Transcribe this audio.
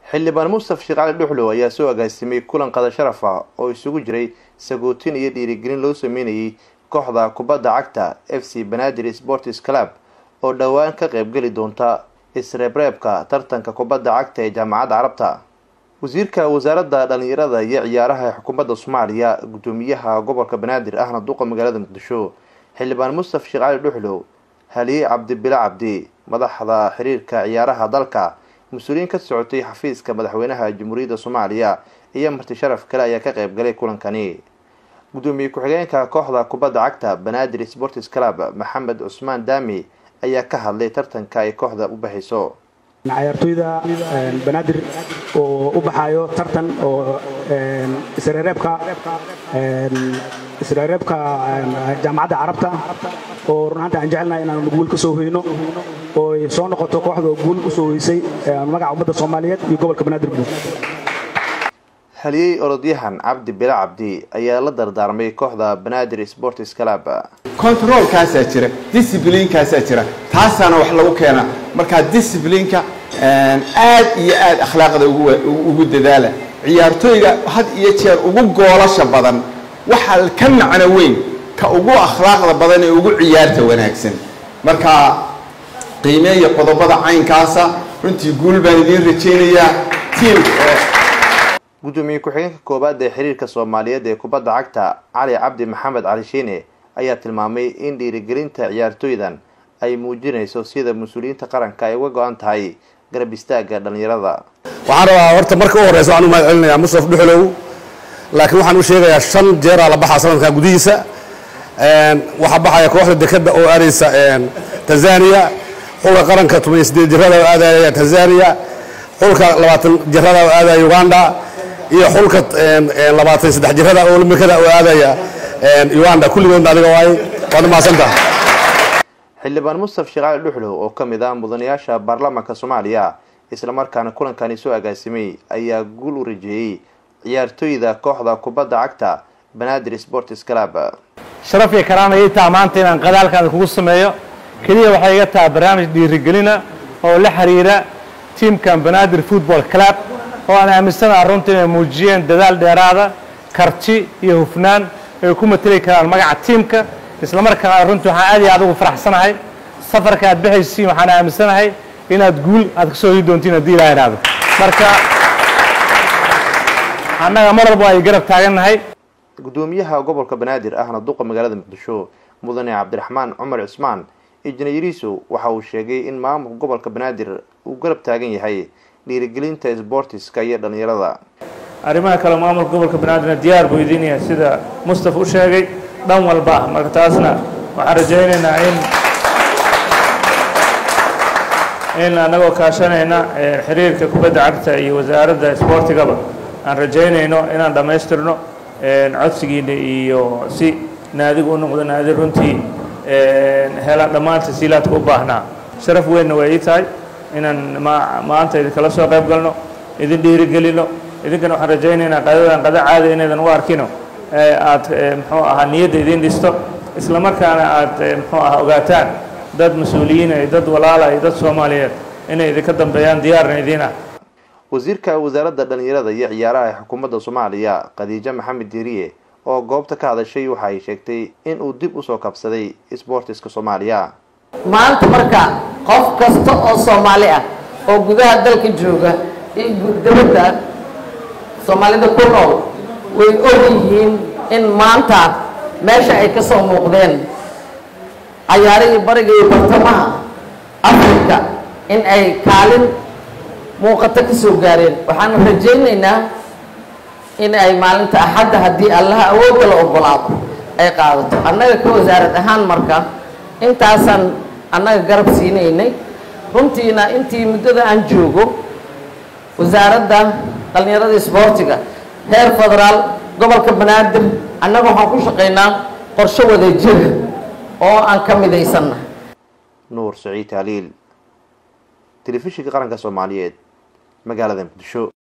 xildhibaan mustaf sheekh cali dhuxlow ayaa soo agaasimay kulan qada sharaf ah oo isugu jiray sagootin iyo dhiirigelin loo sameynayay kooxda kubadda cagta f c banaadir sports club oo dhowaan ka qaybgeli doonta isreebreebka tartanka kubadda cagta ee jaamacadda carabta wasiirka wasaaradda dhalinyarada iyo ciyaaraha xukuumadda soomaaliya guddoomiyaha gobolka banaadir ahna duqa magaalada muqdisho xildhibaan mustaf sheekh cali dhuxlow haliye cabdibile cabdi madaxda xiriirka ciyaaraha dalka mas-uuliyiin ka socotay xafiiska madaxweynaha jamhuuriyadda soomaaliya iyo marti sharaf kale ayaa ka qayb galay kulankani guddoomiye ku-xigeenka kooxda kubadda cagta banaadir sports club maxamed cusmaan daami ayaa ka hadlay tartanka ay kooxda u baxayso ciyaartoyda banaadir oo u baxaayo tartan oo isreereebka isreereebka jaamacadda carabta oo runaanta aan jecelnahay inaanu guul ka soo hoyno oo ay soo noqoto kooxda oo guul usoo hoysay magaca ummadda soomaaliyeed iyo gobolka banaadir guud haliyey orodyahan cabdi bile cabdi ayaa la dardaarmay kooxda banaadir sports club controlkaasaa jira disciblinkaasaa jira taasaana wax lagu keenaa markaa disciplinka aad iyo aad akhlaaqda ugu dadaala ciyaartooyga had iyo jeer ugu goolasha badan waxaa ka macno weyn ka ugu akhlaaqda badan ee ugu ciyaarta wanaagsan marka qiimeeya qodobada caynkaasa runtii guul baan idiin rajaynayaa tiim guddoomiye ku-xigeenka koowaad ee xiriirka soomaaliyeed ee kubadda cagta cali cabdi maxamed cali shiine ayaa tilmaamay in dhiirigelinta ciyaartooydan ay muujinayso sida mas-uuliyiinta qaranka ay uga go-an tahay garab istaagga dhalinyarada waxaan rabaa horta marka u horeysa waxaan u mahad celinayaa mustaf dhuxlow laakiin waxaan u sheegayaa shan jeeraa la baxaa sanadkan gudihiisa waxaa baxaya kooxda dekada oo aadaysa tanzania xulka qaranka toban sideed jirada oo aadaya tanzania xulka labaatan jirada oo aadaya uganda iyo xulka labaatan saddex jirada oo olambikada oo aadaya uganda kulligoodna adiga waay waad mahadsantaha xildhibaan mustaf sheekh cali dhuxlow oo ka mid ah mudanayaasha baarlamaanka soomaaliya islamarkaana kulankani soo agaasimay ayaa guul u rajeeyey ciyaartooyda kooxda kubadda cagta banaadir sports club sharaf iyo karaan ayay taha maanta inaan qadaalkaada kugu sameeyo keliya waxay iga tahay barnaamij dhiirigelina oo la xiriira tiamkan banaadir football club oo aan aaminsanaha runtii inay muujiyeen dadaal dheeraada karti iyo hufnaan ay ku mateli karaan magaca tiamka islamarkaana runtii waxaan aad iyo aad ugu faraxsanahay safarka aad baxaysiin waxaan aaminsanahay inaad guul aad ka soo hii doontiin haddii ilaa idhaahdo marka annaga mar walba ay garab taagannahay guddoomiyaha gobolka banaadir ahna duqa magaalada muqdisho mudane cabdiraxmaan cumar cismaan injineeriso waxa uu sheegay in maamulka gobolka banaadir uu garab taagan yahay dhiirigelinta sboortiska iyo dhalinyarada arrimaha kale maamulka gobolka banaadirna diyaar buu idin yahay sida mustaf u sheegay dhan walba ah marka taasna waxaan rajaynaynaa in in annagoo kaashanayna xiriirka kubadda cagta iyo wasaaradda isboortigaba aan rajaynayno inaan dhammaystirno codsigiina iyo si naadigu u noqdo naadi runtii hela dhammaan tasiilaadka u baahnaa sharaf weynna waa ii tahay inaan maanta idinkala soo qayb galno idin dhiirigelino idinkana waxaan rajaynaynaa qadadan qada caada inaydan u arkino aad muxuu ahaa niyadda idin dhisto isla markaana aad muxuu ahaa ogaataan dad mas-uuliyiina iyo dad walaala iyo dad soomaaliyeed inay idinka dambeeyaan diyaarna idiin ah wasiirka wasaaradda dhalinyarada iyo ciyaaraha ee xukuumadda soomaaliya khadiijo maxamed diiriye oo goobta ka hadashay waxa ay sheegtay in uu dib usoo kabsaday sboortiska soomaaliya maanta marka qof kasta oo soomaali ah oo gudaha dalka jooga iyo dabadda soomaalida ku nool way og yihiin in maanta meesha ay ka soo muuqdeen cayaarihii bariga iyo bartamaha africa in ay kaalin muuqato ka soo gaareen waxaanu rajaynaynaa in ay maalinta axadda haddii allaha awoodda la ogolaado ay qaadato annaga ka wasaarad ahaan marka intaasaan annaga garab siinaynay runtiina intii muddada aan joogo wasaaradda dhallinyarada isboortiga heer federaal gobolka banaadir annaga waxaan ku shaqaynaa qorshe wada jira oo aan ka midaysanna nuur saciid taaliil telefishinka qaranka soomaaliyeed magaalada muqdisho